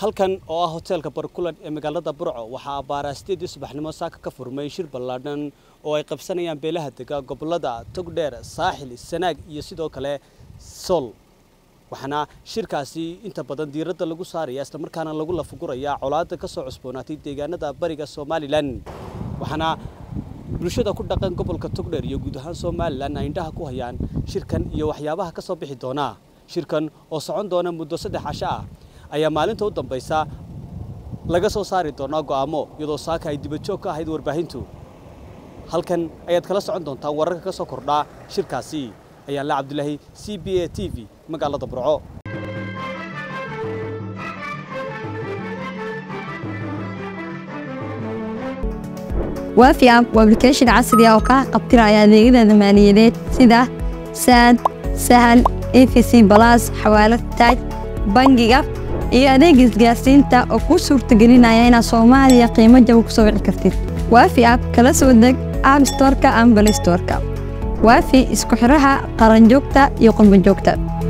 halkan oo ah hoteelka barkulan ee magaalada burco waxaa abbaaraa sideedii subaxnimo saaka ka furmay shir ballaadhan oo ay qabsanayaan beelaha dega gobolada togdheer saaxil sanaag iyo sidoo kale sool waxaana shirkaasi inta badan diiradda lagu saaraya islamarkaana lagu lafugurayaa colaadda ka soo cusboonaatay deegaanada bariga somalilan waxaana bulshada ku dhaqan gobolka togdheer iyo guud ahaan somalilan ay indhaha ku hayaan shirkan iyo waxyaabaha ka soo bixi doona shirkan oo socon doona muddo saddex casho ah ayaa maalinta u dambaysa laga soo saari doonaa go'aamo iyadoo saaka ay dibajoog ka ahayd warbaahintu halkan ayaad kala socon doontaa wararka ka soo kordhaa shirkaasi ayaan la cabdulaahi c b a t v magaalada burco waafi app waa application casri ah oo kaa qabtiraya adeegyada maaliyadeed sida saad sahal efc balas xawaalad taaj bangiga iyo adeega isgaarsiinta oo kuu suurtagelinaya inaad soomaaliya qiimo jaba ku soo wici kartid waafi app kala soo deg app storeka ama balay storeka waafi isku xidhaha qaranjoogta iyo qurbanjoogta